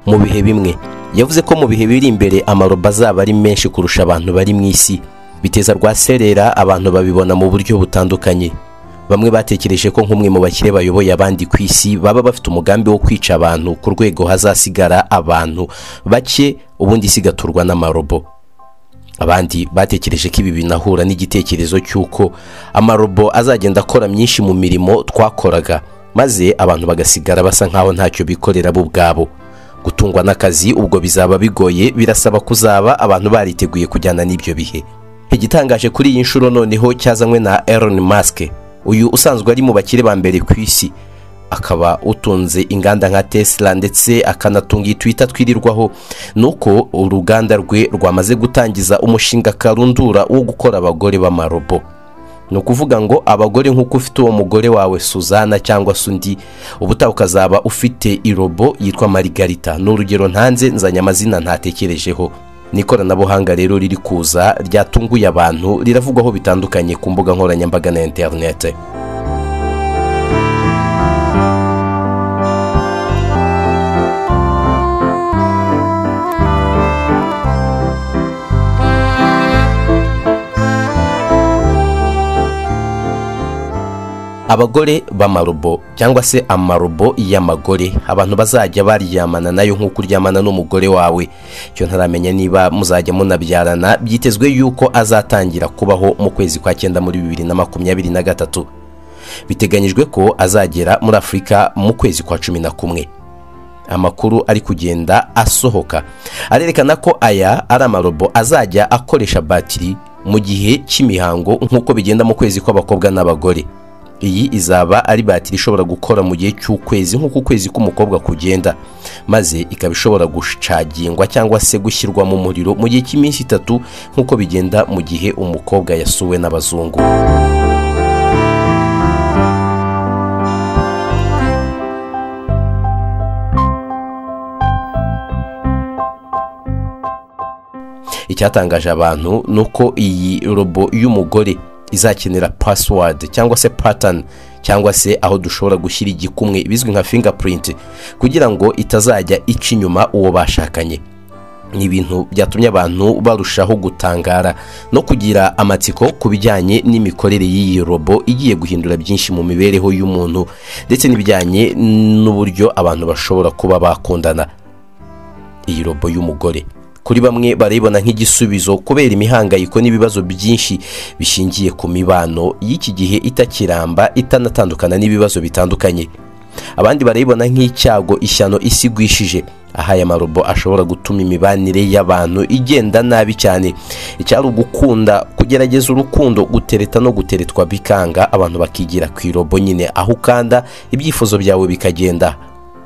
mu bihe bimwe yavuze ko mu bihe biri imbere amarobo azaba ari menshi kurusha abantu bari mu isi biteza rwa serera abantu babibona mu buryo butandukanye bamwe batekereje ko nk'umwe mu bakire bayoboye abandi ku isi baba bafite umugambi wo kwica abantu ku rwego hazasigara abantu bake ubundi isi igaturwa n'amarobo abandi batekereje ko ibi binahura n'igitekerezo cy'uko amarobo azagenda akora myinshi mu mirimo twakoraga maze abantu bagasigara basa nk'aho ntacyo bikorera bo ubwabo gutungwa n'akazi ubwo bizaba bigoye birasaba kuzaba abantu bariteguye kujyana n'ibyo bihe igitangaje kuri iyi nshuro noneho cyazanywe na Elon Musk uyu usanzwe ari mu bakire ba mbere ku isi akaba utunze inganda nka tesla ndetse akanatunga iyi twita twirirwaho ni uko uruganda rwe rwamaze gutangiza umushinga karundura wo gukora abagore b'amarobo ni ukuvuga ngo abagore nk'uko ufite uwo mugore wawe suzana cyangwa se undi ubutaha ukazaba ufite irobo yitwa marigarita ni urugero ntanze nzanye amazina ntatekerejeho ni ikoranabuhanga rero riri kuza ryatunguye abantu riravugwaho bitandukanye ku mbuga nkoranyambaga na interinete abagore b'amarobo cyangwa se amarobo y'amagore abantu bazajya baryamana nayo nk'uko uryamana n'umugore wawe icyo ntaramenya niba muzajya munabyarana byitezwe yuko azatangira kubaho mu kwezi kwa cyenda muri bibiri na makumyabiri na gatatu biteganyijwe ko azagera muri afurika mu kwezi kwa cumi na kumwe amakuru ari kugenda asohoka arerekana ko aya ari amarobo azajya akoresha batiri mu gihe cy'imihango nk'uko bigenda mu kwezi kw'abakobwa n'abagore iyi izaba ari batiri ishobora gukora mu gihe cy'ukwezi nk'uko ukwezi k'umukobwa kugenda maze ikaba ishobora gucagingwa cyangwa se gushyirwa mu muriro mu gihe cy'iminsi itatu nk'uko bigenda mu gihe umukobwa yasuwe n'abazungu icyatangaje abantu ni uko iyi robo y'umugore izakenera password cyangwa se pattern cyangwa se aho dushobora gushyira igikumwe bizwi nka fingerprint kugira ngo itazajya ica inyuma uwo bashakanye ni ibintu byatumye abantu barushaho gutangara no kugira amatsiko ku bijyanye n'imikorere y'iyi robo igiye guhindura byinshi mu mibereho y'umuntu ndetse n'ibijyanye n'uburyo abantu bashobora kuba bakundana iyi robo y'umugore kuri bamwe barayibona nk'igisubizo kubera imihangayiko n'ibibazo byinshi bishingiye ku mibano y'iki gihe itakiramba itanatandukana n'ibibazo bitandukanye abandi barayibona nk'icyago ishyano isi igwishije aho aya marobo ashobora gutuma imibanire y'abantu igenda nabi cyane icyari ugukunda kugerageza urukundo gutereta no guteretwa bikanga abantu bakigira ku irobo nyine aho ukanda ibyifuzo byawe bikagenda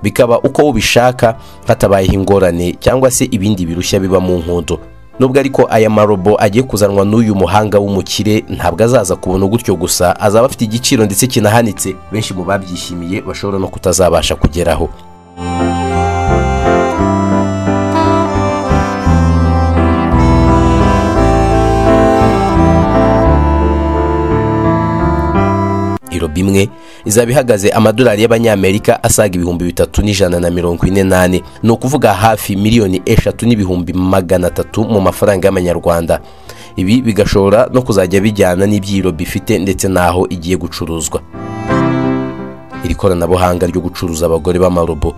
bikaba uko ubishaka hatabayeho ingorane cyangwa se ibindi birushya biba mu nkondo nubwo ariko aya marobo agiye kuzanwa n'uyu muhanga w'umukire ntabwo azaza kubona gutyo gusa azaba afite igiciro ndetse kinahanitse benshi mu babyishimiye bashobora no kutazabasha kugeraho irobo imwe izaba ihagaze amadolari y'abanyamerika asaga ibihumbi bitatu n'ijana na mirongo ine n'ane ni ukuvuga hafi miliyoni eshatu n'ibihumbi magana atatu mu mafaranga y'amanyarwanda ibi bigashobora no kuzajya bijyana n'iby'irobo ifite ndetse n'aho igiye gucuruzwa iri koranabuhanga ryo gucuruza abagore b'amarobo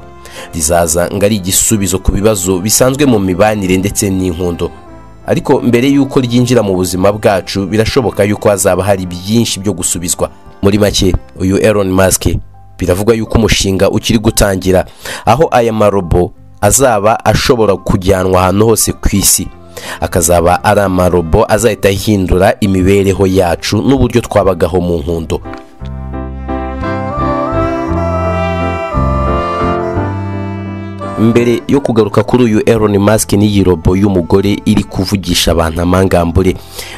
rizaza ngo ari igisubizo ku bibazo bisanzwe mu mibanire ndetse n'inkundo ariko mbere y'uko ryinjira mu buzima bwacu birashoboka y'uko hazaba hari byinshi byo gusubizwa muri make uyu Elon Musk biravugwa yuko umushinga ukiri gutangira aho aya marobo azaba ashobora kujyanwa ahantu hose ku isi akazaba ari amarobo azahita ahindura imibereho yacu n'uburyo twabagaho mu nkundo mbere yo kugaruka kuri uyu Elon Musk n'iyi robo y'umugore iri kuvugisha abantu amangambure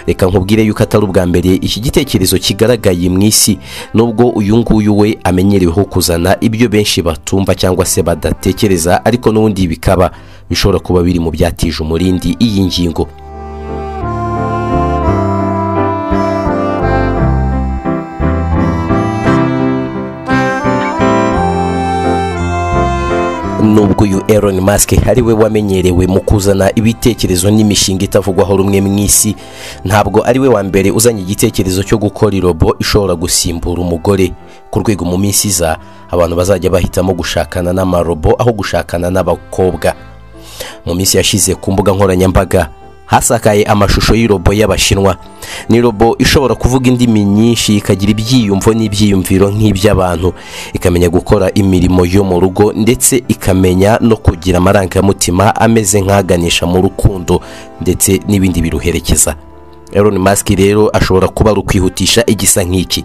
reka nkubwire yuko atari ubwa mbere iki gitekerezo kigaragaye mu isi nubwo uyu nguyu we amenyereweho kuzana ibyo benshi batumva cyangwa se badatekereza ariko n'ubundi bikaba bishobora kuba biri mu byatije umurindi iyi ngingo nubwo uyu Elon Musk ari we wamenyerewe mu kuzana ibitekerezo n'imishinga itavugwaho rumwe mu isi ntabwo ari we wa mbere uzanye igitekerezo cyo gukora irobo ishobora gusimbura umugore ku rwego mu minsi iza abantu bazajya bahitamo gushakana n'amarobo aho gushakana n'abakobwa mu minsi yashize ku mbuga nkoranyambaga hasakaye amashusho y'irobo y'abashinwa ni robo ishobora kuvuga indimi nyinshi ikagira ibyiyumvo n'ibyiyumviro nk'iby'abantu ikamenya gukora imirimo yo mu rugo ndetse ikamenya no kugira amarangamutima ameze nk'aganisha mu rukundo ndetse n'ibindi biruherekeza Elon Musk rero ashobora kuba ari ukwihutisha igisa nk'iki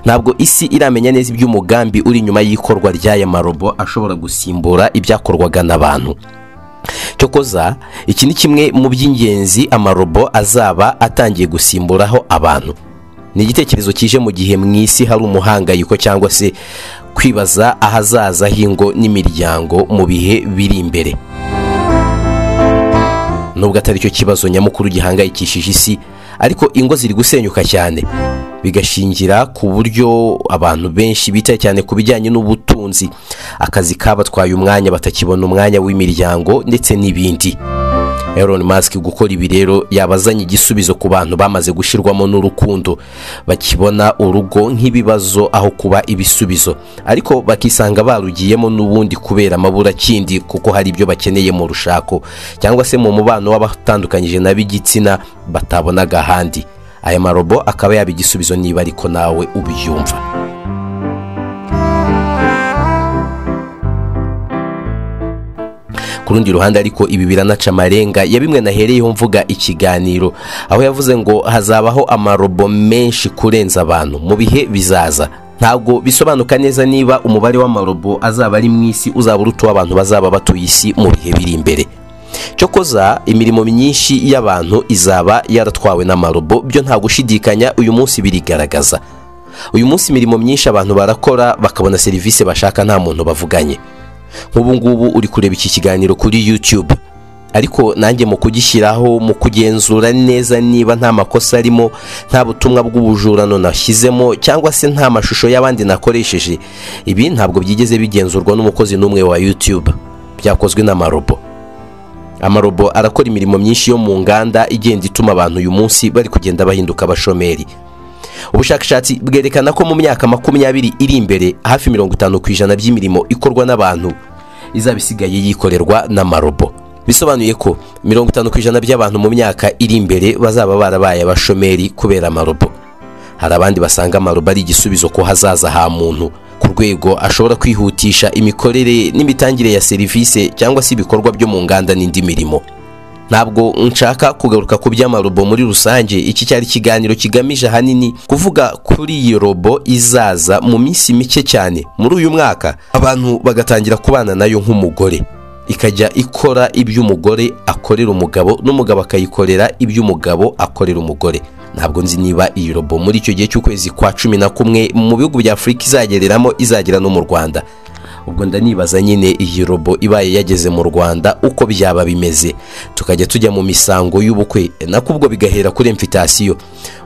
ntabwo isi iramenya neza iby'umugambi uri inyuma y'ikorwa ry'aya marobo ashobora gusimbura ibyakorwaga n'abantu cyokoza iki ni kimwe mu by'ingenzi amarobo azaba atangiye gusimburaho abantu ni igitekerezo kije mu gihe mu isi hari umuhangayiko cyangwa se kwibaza ahazaza h'ingo n'imiryango mu bihe biri imbere nubwo atari cyo kibazo nyamukuru gihangayikishije isi ariko ingo ziri gusenyuka cyane bigashingira ku buryo abantu benshi bitaye cyane ku bijyanye n'ubutunzi akazi kabatwaye umwanya batakibona umwanya w'imiryango ndetse n'ibindi Elon Musk gukora ibi rero yabazanye igisubizo ku bantu bamaze gushyirwamo n'urukundo bakibona urugo nk'ibibazo aho kuba ibisubizo ariko bakisanga barugiyemo n'ubundi kubera amaburakindi kuko hari ibyo bakeneye mu rushako cyangwa se mu mubano w'abatandukanyije n'ab'igitsina batabonaga ahandi aya marobo akaba yaba igisubizo niba ariko nawe ubyumva ku rundi ruhande ariko ibi biranaca amarenga ya bimwe nahereyeho mvuga ikiganiro aho yavuze ngo hazabaho amarobo menshi kurenza abantu mu bihe bizaza ntabwo bisobanuka neza niba umubare w'amarobo azaba ari mu isi uzaba uruta uw'abantu bazaba batuye isi mu bihe biri imbere cyokoza imirimo myinshi y'abantu izaba yaratwawe n'amarobo byo nta gushidikanya uyu munsi birigaragaza uyu munsi imirimo myinshi abantu barakora bakabona serivisi bashaka nta muntu bavuganye nk'ubu ngubu uri kureba iki kiganiro kuri YouTube ariko nanjye mu kugishyiraho mu kugenzura neza niba nta makosa arimo nta butumwa bw'ubujurano nashyizemo cyangwa se nta mashusho y'abandi nakoresheje ibi ntabwo byigeze bigenzurwa n'umukozi n'umwe wa YouTube byakozwe n'amarobo amarobo arakora imirimo myinshi yo mu nganda igenda ituma abantu uyu munsi bari kugenda bahinduka abashomeri ubushakashatsi bwerekana ko mu myaka makumyabiri iri imbere hafi mirongo itanu ku ijana by'imirimo ikorwa n'abantu izaba isigaye yikorerwa n'amarobo bisobanuye ko mirongo itanu ku ijana by'abantu mu myaka iri imbere bazaba barabaye abashomeri kubera amarobo hari abandi basanga amarobo ari igisubizo ko hazaza ha muntu ku rwego ashobora kwihutisha imikorere n'imitangire ya serivisi cyangwa se ibikorwa byo mu nganda n'indi mirimo ntabwo nshaka kugaruka ku by'amarobo muri rusange iki cyari ikiganiro kigamije ahanini kuvuga kuri iyo robo izaza mu minsi mike cyane muri uyu mwaka abantu bagatangira kubana nayo nk'umugore ikajya ikora ibyo umugore akorera umugabo n'umugabo akayikorera ibyo umugabo akorera umugore ntabwo nzi niba iyi robo muri icyo gihe cy'ukwezi kwa cumi na kumwe mu bihugu bya afurika izagereramo izagera no mu rwanda ubwo ndanibaza nyine iyi robo ibaye yageze mu rwanda uko byaba bimeze tukajya tujya mu misango y'ubukwe nako ubwo bigahera kuri emfitasiyo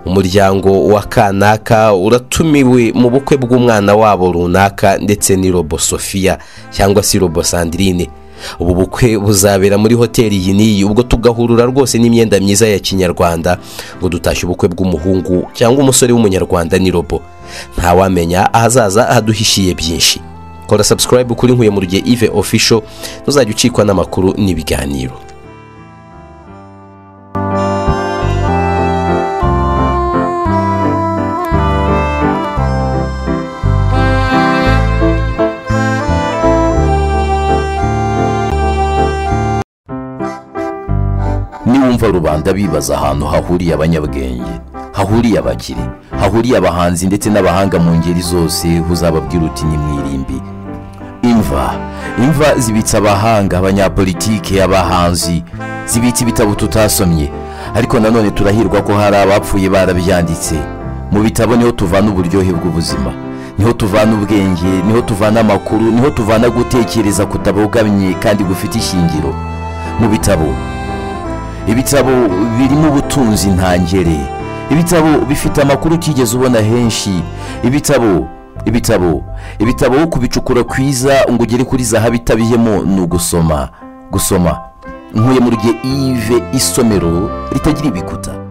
umuryango wa kanaka uratumiwe mu bukwe bw'umwana wabo runaka ndetse ni robo sofiya cyangwa se robo sandirine ubu bukwe buzabera muri hoteli iyi n'iyi ubwo tugahurura rwose n'imyenda myiza ya kinyarwanda ngo dutashye ubukwe bw'umuhungu cyangwa umusore w'umunyarwanda ni robo ntawamenya ahazaza haduhishiye byinshi kora subscribe kuri nkuye mu rugihe ive official ntuzajya ucikwa n'amakuru n'ibiganiro niwumva rubanda bibaza ahantu hahuriye abanyabwenge hahuriye abakire hahuriye abahanzi ndetse n'abahanga mu ngeri zose uzababwira uti ni mwirimbi imva imva zibitse abahanga abanyapolitike abahanzi zibitse ibitabo tutasomye ariko nanone turahirwa ko hari abapfuye barabyanditse mu bitabo niho tuvana uburyohe bw'ubuzima niho tuvana ubwenge niho tuvana amakuru niho tuvana gutekereza kutabogamye kandi gufite ishingiro mu bitabo ibitabo birimo ubutunzi ntangere ibitabo bifite amakuru utigeze ubona henshi ibitabo ibitabo ibitabo wo kubicukura kwiza ngo ugere kuri zahabu itabiyemo ni ugusoma gusoma nkuye muri gihe ive isomero ritagira ibikuta